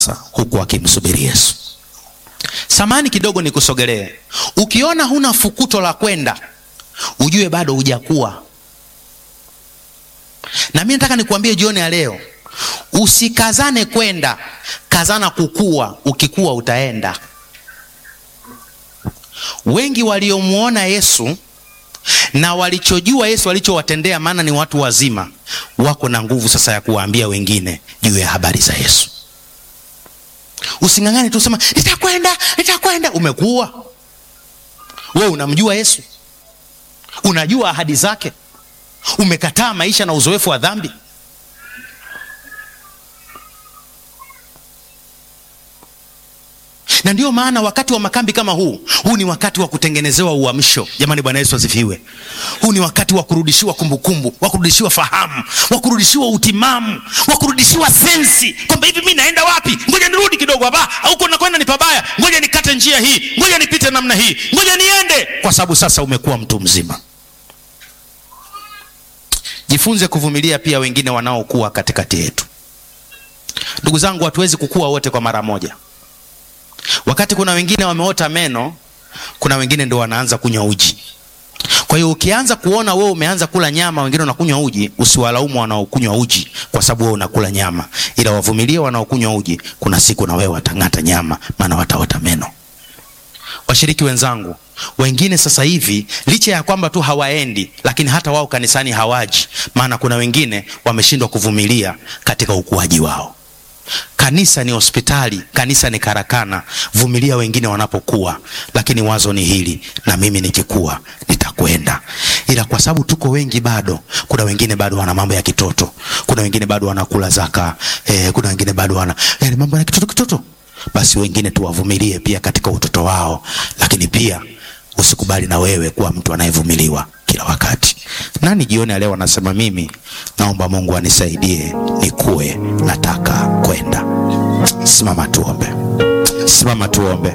sasa huku akimsubiri Yesu. Samani kidogo nikusogelee. Ukiona huna fukuto la kwenda, ujue bado hujakuwa. Na mimi nataka nikuambie jioni ya leo, usikazane kwenda, kazana kukua. Ukikua utaenda. Wengi waliomwona Yesu na walichojua Yesu alichowatendea, maana ni watu wazima, wako na nguvu sasa ya kuwaambia wengine juu ya habari za Yesu. Using'ang'ane tu sema nitakwenda, nitakwenda. Umekuwa wewe, unamjua Yesu, unajua ahadi zake, umekataa maisha na uzoefu wa dhambi. na ndiyo maana wakati wa makambi kama huu, huu ni wakati wa kutengenezewa uamsho. Jamani, Bwana Yesu asifiwe. Huu ni wakati wa kurudishiwa kumbukumbu, wa kurudishiwa fahamu, wa kurudishiwa utimamu, wa kurudishiwa sensi kwamba hivi mi naenda wapi? Ngoja nirudi kidogo hapa, huko nakwenda ni pabaya, ngoja nikate njia hii, ngoja nipite namna hii, ngoja niende, kwa sababu sasa umekuwa mtu mzima. Jifunze kuvumilia pia wengine wanaokuwa katikati yetu. Ndugu zangu, hatuwezi kukua wote kwa mara moja. Wakati kuna wengine wameota meno, kuna wengine ndo wanaanza kunywa uji. Kwa hiyo ukianza kuona wewe umeanza kula nyama, wengine wanakunywa uji, usiwalaumu wanaokunywa uji kwa sababu wewe unakula nyama, ila wavumilie wanaokunywa uji. Kuna siku na wewe watang'ata nyama, maana wataota meno. Washiriki wenzangu, wengine sasa hivi licha ya kwamba tu hawaendi, lakini hata wao kanisani hawaji, maana kuna wengine wameshindwa kuvumilia katika ukuaji wao. Kanisa ni hospitali, kanisa ni karakana. Vumilia wengine wanapokuwa, lakini wazo ni hili, na mimi nikikua nitakwenda. Ila kwa sababu tuko wengi bado, kuna wengine bado wana mambo ya kitoto, kuna wengine bado wanakula zaka eh, kuna wengine bado wana yani mambo ya kitoto kitoto. Basi wengine tuwavumilie pia katika utoto wao, lakini pia usikubali na wewe kuwa mtu anayevumiliwa kila wakati. Nani jioni ya leo anasema mimi naomba Mungu anisaidie nikue, nataka kwenda. Simama tuombe, simama tuombe.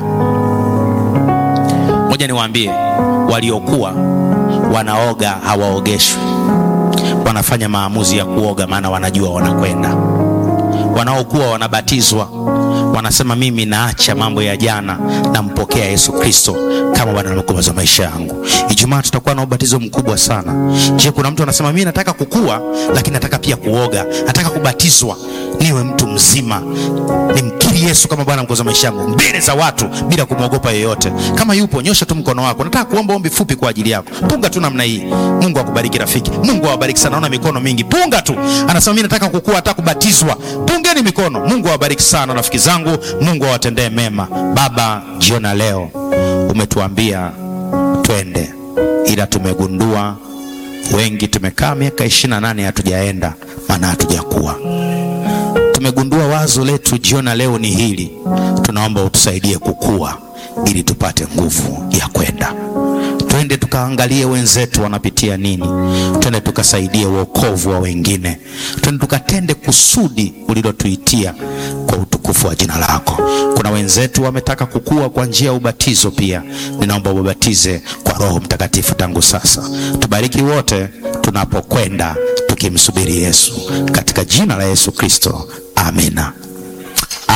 Ngoja niwaambie, waliokuwa wanaoga hawaogeshwi, wanafanya maamuzi ya kuoga, maana wanajua wanakwenda. Wanaokuwa wanabatizwa wanasema mimi naacha mambo ya jana, nampokea Yesu Kristo kama Bwana na Mwokozi wa maisha yangu. Ijumaa tutakuwa na ubatizo mkubwa sana. Je, kuna mtu anasema mimi nataka kukua, lakini nataka pia kuoga, nataka kubatizwa, niwe mtu mzima, nimkiri Yesu kama Bwana Mwokozi wa maisha yangu mbele za watu bila kumwogopa yeyote. Kama yupo, nyosha tu mkono wako. Nataka kuomba ombi fupi kwa ajili yako. Punga tu namna hii. Mungu akubariki rafiki. Mungu awabariki sana. Naona mikono mingi. Punga tu. Anasema mimi nataka kukua, nataka kubatizwa. Pungeni mikono. Mungu awabariki sana rafiki zangu. Mungu awatendee mema. Baba, jiona leo umetuambia twende, ila tumegundua wengi tumekaa miaka ishirini na nane hatujaenda, maana hatujakuwa. Tumegundua wazo letu jiona leo ni hili, tunaomba utusaidie kukua ili tupate nguvu ya kwenda. Twende tukaangalie wenzetu wanapitia nini, twende tukasaidie wokovu wa wengine, twende tukatende kusudi ulilotuitia kwa utukufu wa jina lako. Kuna wenzetu wametaka kukua kwa njia ya ubatizo pia, ninaomba ubabatize kwa Roho Mtakatifu tangu sasa. Tubariki wote tunapokwenda tukimsubiri Yesu, katika jina la Yesu Kristo, amina.